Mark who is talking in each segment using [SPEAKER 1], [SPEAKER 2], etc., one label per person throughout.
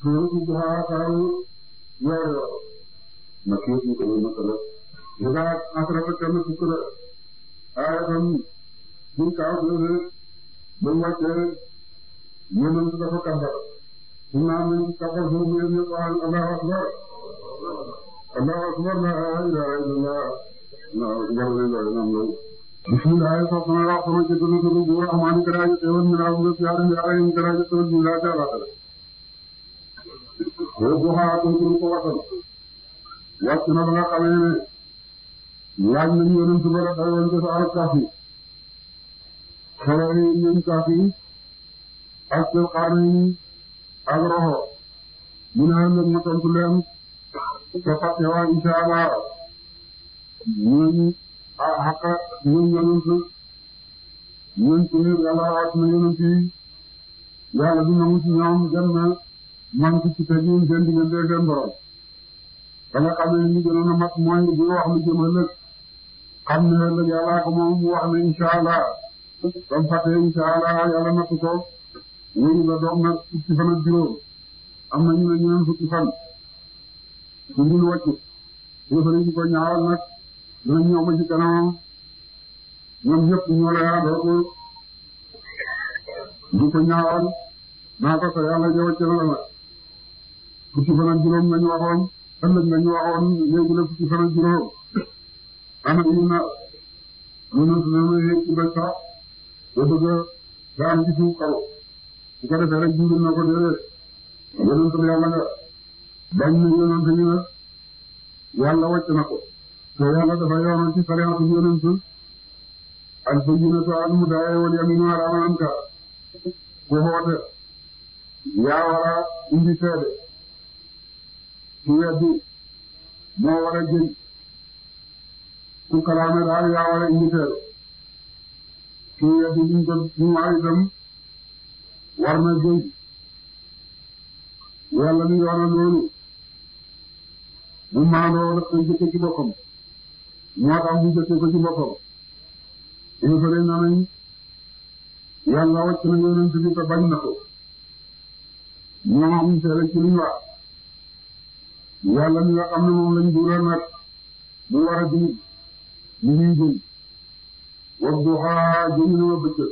[SPEAKER 1] suuratu Duhaa saaru yor yor ma kii ñu ko ma ko def idaa asrafa kenn fukk la aayatan buñ kaaw doole ba mu wàccee yonent dafa kàmbar su naan nañ kàmbar foofu yéen ñëpp wax allahu akbar allahu akbar la ilaha illallah allahu akbar la ilaha illallah bismillah so sama wax sama ci tunu tunu bu rahmani karaje teewal mi laa ngi yaara yaara yi karaje teewal mi laa jaara kala ko bu haa ko ko waxal wàcc na ba nga xamee ne laaj nañu yonent ba la dayoon ko sa kaafi xale yi ñun kaafi ak seen xaarni ak roxo mu ne nag ma tontu leen te fàtte waa insha Allah ñun ah xaqa ñun yonent ñun ci yàlla wàcc na yonent yi yàlla du nangu ci ñoom dem na man ci te ñun seen diggante seen borom ba nga xam ne li gënoon a mat mooy bu wax lu jëm ëllëg xam ne ëllëg yàlla ko moom mu wax ne insha Allah ba mu fàttee insha Allah yàlla natt ko wéru la doog na fukki fan ak juróom am na ñu ne ñeneen fukki fan su dul wàcc yëfari ñu ko ñaawal nag dina ñëw ba ci kanamam ñoom ñëpp ñoo la yaandoo ko du ko ñaawal naa ko sa yàlla ja wàcc na la nag fukki fan ak juróom lañu waxoon ëllëg lañu waxoon léegi la fukki fan ak juróom ana ñu na yonent na yéeg ci bëj sax ba bëgg a daan ci suuf kaw su ko defee rek jiw na ko déedéet yonent bi yàlla nga bañ na yonent ñu ne yàlla wàcc na ko te yàlla dafa yoonal ci sariatu yonent al bayyinatu al hudaa wal yaminu ala man ankar ku xoote yaa war a indi seede ci weddi moo war a jëñ ku kalaame daal yaa war a indi seede ci weddi liñ ko ñu war itam war na jëñ yàlla ni yoonal loolu bu maandoo daf koy jëkke ci boppam moo tax mu jëkke ko ci boppam infare na nañ yàlla wàcc na yonent bi te bañ na ko ñoom amuñ seede ci liñ wax yàlla mi nga xam ne moom lañ dugal nag mu war a di li ñuy jëñ wax du xaa jëñ na ma bëccëg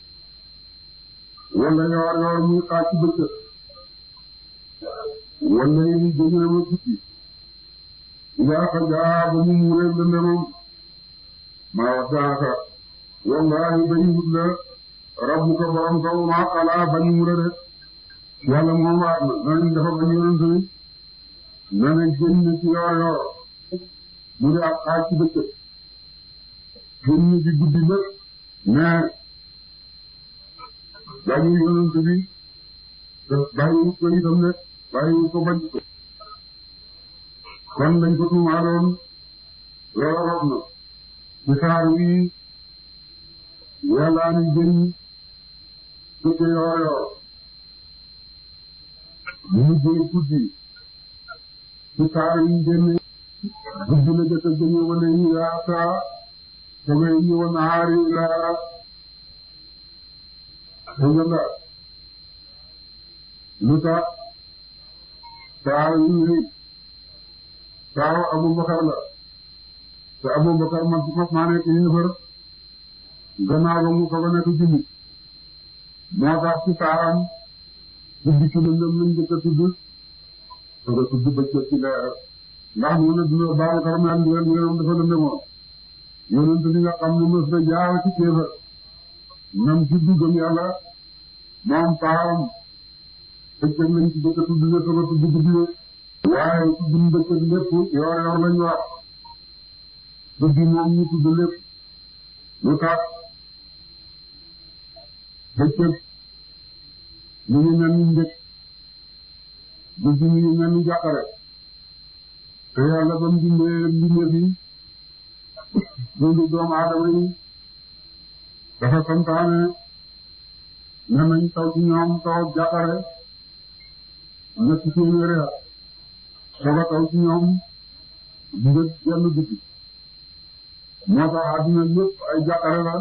[SPEAKER 1] wala yoor yoor muy xaaj ci bëccëg wala yi jëñ na ma guddi yaa ko jaa ba mu muree lëndëmam maa wax daaka wallahi bañ wut la rabbuka borom kaw maa xalaa bañ muree rek yàlla moom waat na nañ dafa bañ yonent bi na ne génn ci yoor yoor mu di ak xaaj ci bëccëg génn ci guddi lépp mais dañu yonent bi te bàyyi ko itam ne bàyyi ko bañ ko kon lañ ko tuumaaloon loolu rot na ci saar wi yàlla ni génn dëkk yoor yoor mu jël guddi ci saar yi génne guddi la jëkk a génne wane yi yaa saa sama yi wane aari laa dëgg lu tax saar yi saaru Abubakar la te Abubakar man fas naa nekk yéefar gannaaw ba mu soog a nekk jullit moo tax ci saaram guddi ci lëndëm lañ jëkk a tudd soog a tudd bëccëg ci leer ndax mu ne dina Babakar mel ni leen yéen dafa lëndëmoon yonent bi nga xam ne mës na jaar ci kéefar même ci duggam yàlla moom saaram bëccëg lañ ci jëkk a tudd ne soog a tudd guddi waaye tudd bëccëg lépp yoor yoor lañ wax guddi moom ñu tudd lépp lu tax bëccëg ñu ngi mel ni njëkk guddi ñu ngi mel ni jàppare te yàlla ba mu bindee mbindeef yi dundu doomu aadama yi dafa santaane ne nañ taw ci ñoom taw jàppare ñetti téeméeri at soga taw ci ñoom njëg genn guddi moo tax àdduna lépp ay jàqare la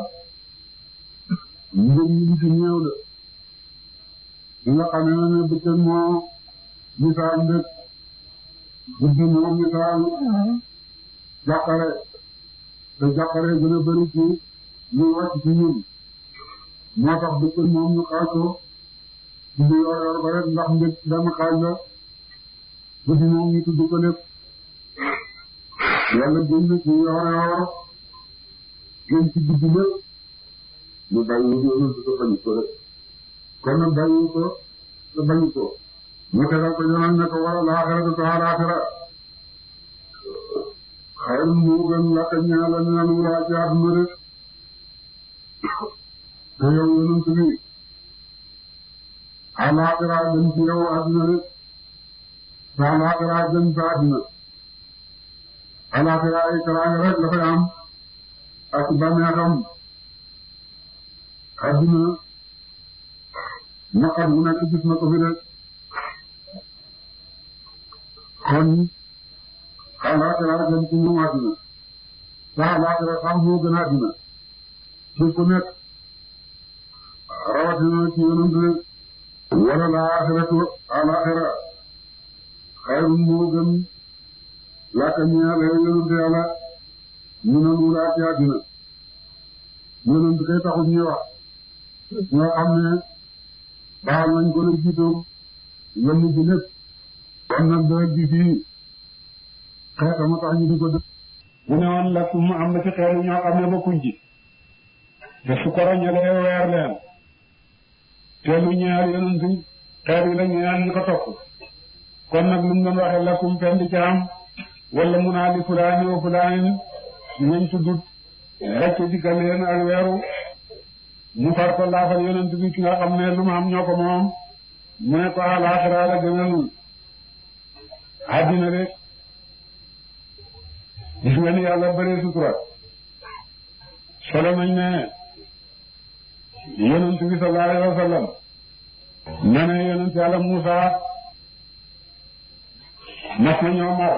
[SPEAKER 1] njëg yi ci néew la li nga xam ne ne bëccëg moo misaal ndëkk guddi moom misaal jàqare te jàqare gën a bëri ci ñu wàcc ci ñun moo tax bëccëg moom ñu xaaj ko guddi yor yor ba rek ndax ndëkk benn xaaj la guddi moom ñu tudd ko lépp yàlla gën ci yor yor gën ci guddi lépp ñu bàyyi ñu ko bañ ko rek kon nag bàyyi ko te bañ ko mu tegal ko ñoom ne ko wala laaxira te laaxira xayru moo gën lakk ñaala ñu naan wulaa ci àdduna rek te yow yonent bi alaaxira gën ci yow àdduna rek te alaaxira gën sa àdduna alaaxira ay teraanga rek la fay am ak bànneexam àdduna naqar bu nekk gis na ko fi rek kon alaaxira gën ci ñoom àdduna te alaaxira sax moo gën àdduna ci ku nekk rawatina ci yonent rek wala laaxiratu alaaxira xayrun moo gën laaka ñaale yonent yàlla ñu ne mu laa ci àdduna yonent kay taxut ñuy wax ñoo xam ne baal nañ ko la jiitoom yomb ci lépp kon nag dara ji fii xeetama tax ñu di ko def bu ne woon lakk mu am na ci xeetu ñoo xam ne bokkuñ ci te su ko roñalee weer leen te lu ñaar yonent xeet yi la ñaan ñu ko topp kon nag lu mu doon waxee lakkum pen di ci am wala mu naa li fulaani wa fulaani ñañ tuddut rek dikkal leen ak weeru mu far ko laafal yonent bi ki nga xam ne lu mu am ñoo ko moom mu ne ko alaaxira la gënalul àddina de gis nga ni yàlla bëree sutura solo nañ ne yonent bi sallallahu alayhi wa sallam na ne yonent yàlla Muusa mas na ñoo mar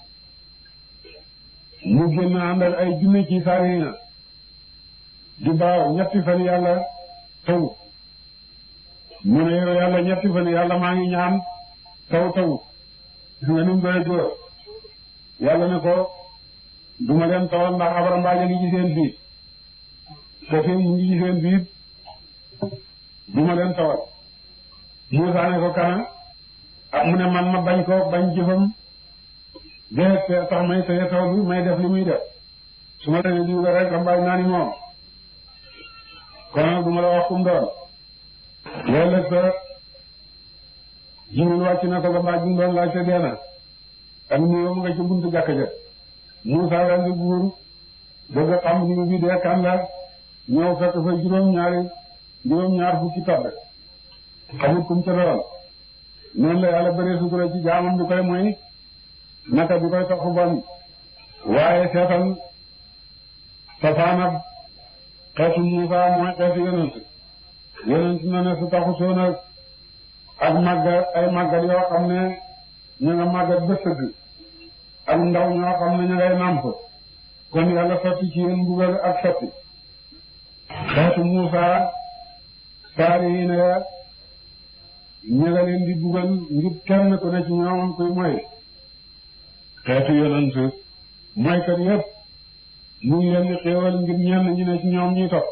[SPEAKER 1] mu génn ànd ak ay junne ci saarina di baaw ñetti fan yàlla taw mu ne yow yàlla ñetti fan yàlla maa ngi ñaan taw taw gis nga ni mu doy góor yàlla ne ko duma leen tawal ndax abara mbaaja ngi ci seen biir te fi mu ngi ci seen biir duma leen tawal Muusaa ne ko kana ak mu ne man ma bañ ko bañ jëfam dee tax may teye taw bi may def li muy def su ma leen diw rek rambaaj naa ni moom kon nag du ma la wax kum doon loolu sa Jibril wàcc na ko ba mbaaj bi mu doon laaj te dee na ak nuyoo mu nga ci buntu jàkka ja Muusaa daal di buur bëgg a xam ni bi dee kan la ñëw fekk fa juróom-ñaari juróom-ñaar fukki tabb xamut kum ca doon noonu la yàlla bëree sutura ci jaamam bi koy mooy naka bi koy topp bon waaye seetal safaanab xeetu Muusaa mooy xeetu yonent yonent na ne su taxu soon ak ak màggat ay màggat yoo xam ne ñu nga màggat ba sëgg ak ndaw ñoo xam ne ñu ngay nàmp kon yàlla sotti ci yéen mbugal ak sotti xeetu Muusaa saari yi ne ñu nga leen di bugal ngir kenn ku ne ci ñoom kuy moy xeetu yonent moykat yépp mu ngi leen di xéewal ngir ñenn ñi ne ci ñoom ñuy topp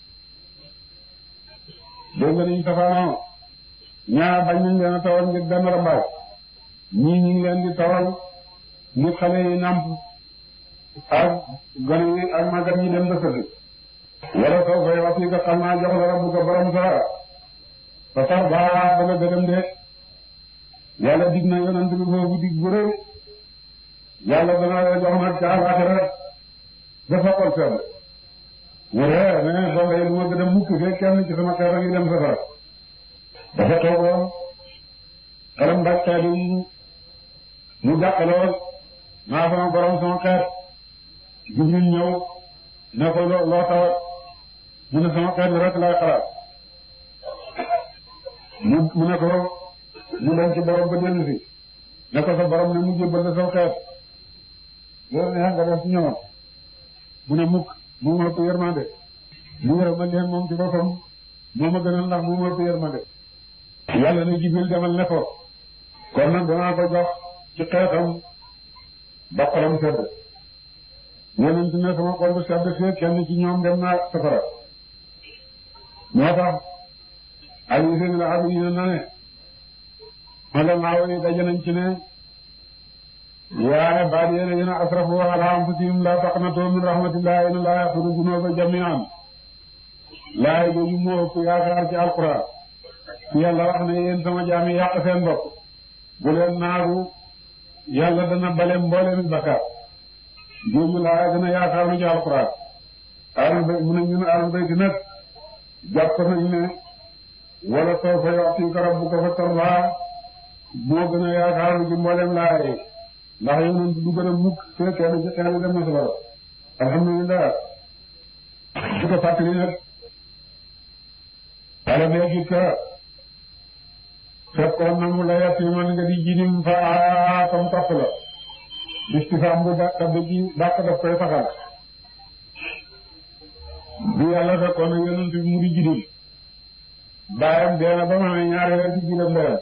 [SPEAKER 1] dégg nga niñ safaanoo ñaar bañ nañ leen a tawal ngir benn rambaay ñii ñu ngi leen di tawal ngir xale yi nàmp ak gone yi ak màggat ñi dem ba sëgg wala soo fay wax yi nga xam naa jox la rabbu ko borom sa sa tar baa ba nga gëdëm de yàlla dig na yonent bi foofu dig bu rëy yàlla dana la jox nag ca àllaaxira dafa xol seen mu ree ne bon day lu ma gëdëm mukk fee kenn ci sama xeet yi dem safara dafa toogoon xelam mbaj xeet yi mu jàqalool maa sama borom sama xeet Jibril ñëw ne ko loo loo tawat mu ne sama xeet rek laay xalaat mu mu ne ko mu dem ci borom ba dellu si ne ko sa borom ne mu jébbal la sama xeet loolu neex nga def ci ñoom mu ne mukk moo ma ëpp yërmande mu yërma leen moom ci boppam moo ma gënal ndax moo ma ëpp yërmande yàlla ne Jibril demal ne ko kon nag danaa ko jox ci xeetam ba xolam sedd yonent ne sama xol bu sedd fee kenn ci ñoom dem naa safara moo tax Ali seen la xam ne na ne ulamaaw yi daje nañ ci ne yaa ibaadiya allaziina asrafu alaa anfusihim laa taqnatuu min rahmatillahi inna llaaha yaghfiru zunuuba jamii'an laay jooju moo ëpp yaakaar ci alquran fi yàlla wax ne yéen sama jaam yi yàq seen bopp bu leen naagu yàlla dana bale mbooleemi bakkaar jooju laa gën a yaakaar lu ci alquran ahlul bayt mu ne ñun ahlul bayt nag jàpp nañ ne wala sawfa yu'tika rabbuka fatardaa moo gën a yaakaar lu ci mbooleem laay ndax yonent du gën a mukk fee kenn ci xeetu dem na safara alhamdulillah di ko fàttali nag wala léegi ka fekkoon na mu la yatiman nga di jirim fa tam topp la istifaam bu dàq ba ji dàq daf koy saxal bi yàlla fekkoon na yonent bi mu di jirim baayam deena ba ma ne ñaari weer ci jirim ndeyam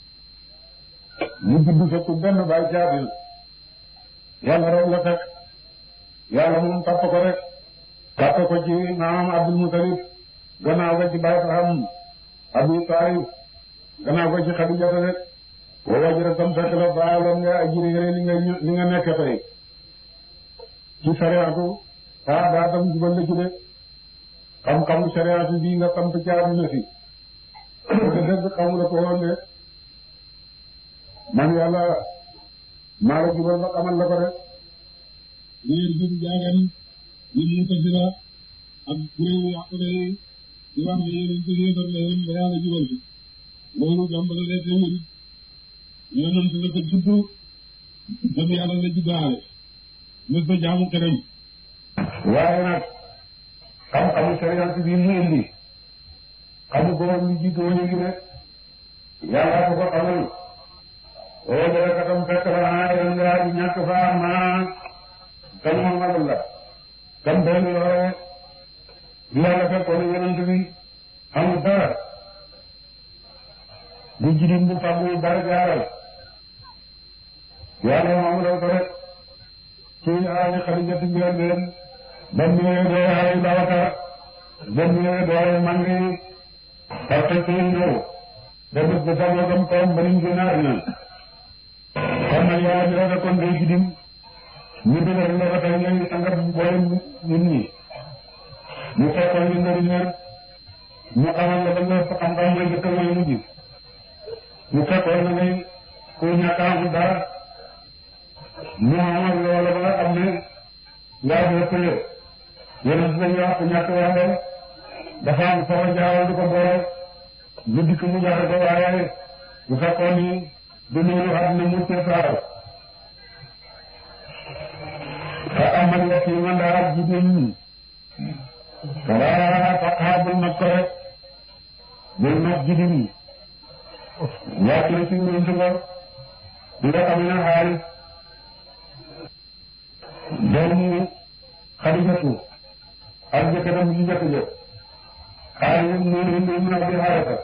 [SPEAKER 1] mu judd fekk benn baay caabil yàlla rek la fekk yàlla moom topp ko rek topp ko ci maamam Abdul Mutalib gannaaw ko ci baay Faham Abi Taalib gannaaw ko ci Xadijata rek boo wajjira tam fekk la baaloon nga ajiri li nga li nga nekk tey ci sariyaatu ah daa tam jubal la ci de xam-xamu sariyaatu bii nga samp ci àdduna si te dëgg xamu la ko woon de man yàlla maa la jubal ba xamal la ko rek liir bi jaagan yi Mu'tazila ak kuréel yàqule yi di wax ne yéen ci yéefar la yéen ba yàlla jubal bi loolu jàmbale de teewul yonent la ko juddu gëm yàlla la juddaale mës ba jaamu keneen waaye nag xam-xamu sariyaat bi mu indi xamu ko lu jiitu woon ngi rek yàlla ko ko xamal oo jële katam fekk la ah yéen nga di ñàkk fa maa kan moom magal la kan benn yore bi yàlla fekkoon yonent bi amul dara bu jirim bu fàggu dara jaaral yàlla moom la ko rek ci aali Xadija ti njël leen ba mu ñëwee doo aali Babakar ba mu ñëwee doo mangi parce que ñëw da bés ba fàggoo gam kawam ba niñ gën a àddina kon nag yàlla bi la fekkoon day jirim ñu dëgër la ba tey ngay sangat boole nit ñi ñu fekkoon ñu ndari ñër ñu xamal la ba nga xam-xam mooy jëkk mooy mujj ñu fekkoon na ngay ku ñàkk a am dara mu amal loola ba nga xam ne ngaa dee pëye yeneen si dañuy wax ku ñàkk waaye dafa am foo jaawal du ko boole lu dikk mu jaxe ko waaye bu fekkoon ni du noonu àddina mu cee saaral fa amal yatiima ndaal jirim falaa taqhar bul mag ko rek bul mag jirim wàcc na ci ñoom nga di nga xam ne xaalis doomu Xadijatu ak jëkkëram ji njëkk jëkk xaalis noonu indi mun a bi xaarata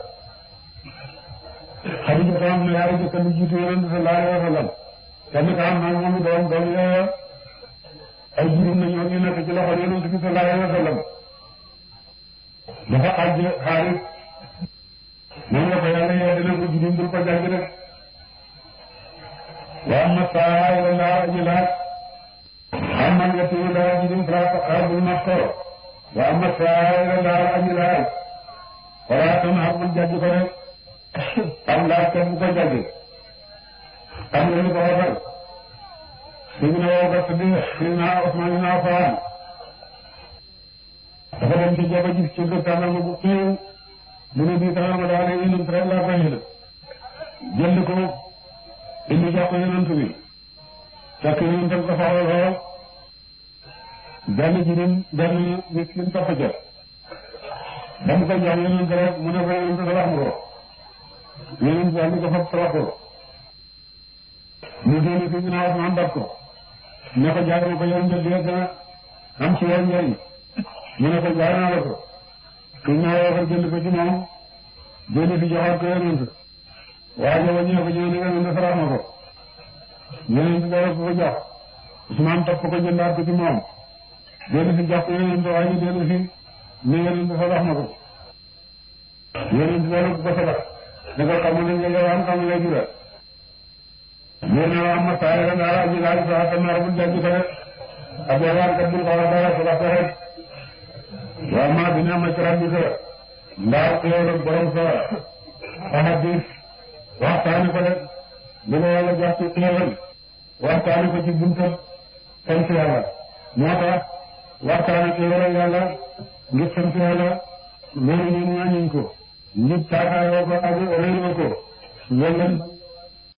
[SPEAKER 1] Xadijatu am na yaari jëkkër lu jiitu yonent sallallahu alayhi wa sallam kenn ka am na moom doom doom yooya ay jirim na ñoo ñu nekk ci loxo yonent bi sallallahu alayhi wa sallam dafa àjj xaalis moom la ko yàlla yee dina ko jirim bul ko jàng rek wa amma saa ila laa aji laaj amma nga téye laa jirim fala taqhar bul mag ko wa amma saa ila laa aji laaj wala tanhar bul jàjj ko rek am laaj kenn bu ko jàjj xam nga lu ko waxal Sidina Abubakar Siddiq Sidina Usmaan ibn Affaan dafa dem ci jaba gis ci gër tàndarma bu xiiw mu ne bii tàndarma daal ne yonent rek laa koy jënd jënd ko indi jox ko yonent bi fekk yonent ko soxla lool benn jirim benn miskin topp ca ba mu ko jox yonent rek mu ne ko yonent salax nga ko yonent daal di ko fab salax ko mu génn ci ginnaaw Usmaan dab ko ne ko jaay ma ko yow njël di gën a am ci yow njëriñ mu ne ko jaay naa la ko su ñëwee ko jënd ko ci moom jënd fi joxoon ko yonent waaye waññee ko ñëw ne nga ne sarax ma ko yeneen ci dara ko ko jox Usmaan topp ko jëndaat ko ci moom dellu si jox ko yeneen waaye ñu dellu si ne yeneen sarax ma ko yeneen ci dara ko ko sarax ne ko xam ne nga am xam nga jura nee na waa ma saa yore naa ji laaj saa te naar bu jàgg ko rek ab yàlla kat bul ko wax dara sarax ko rek waa maa dina ma ci rabbi ko ndaar xéewal borom sa ahadis waxtaane ko rek li ko yàlla jox ci xéewal waxtaane ko ci bunta sant yàlla moo tax waxtaane xéewal yàlla ngir sant yàlla loolu ñun ñaañuñ ko nit caakaayoo ko ak réeroo ko loolu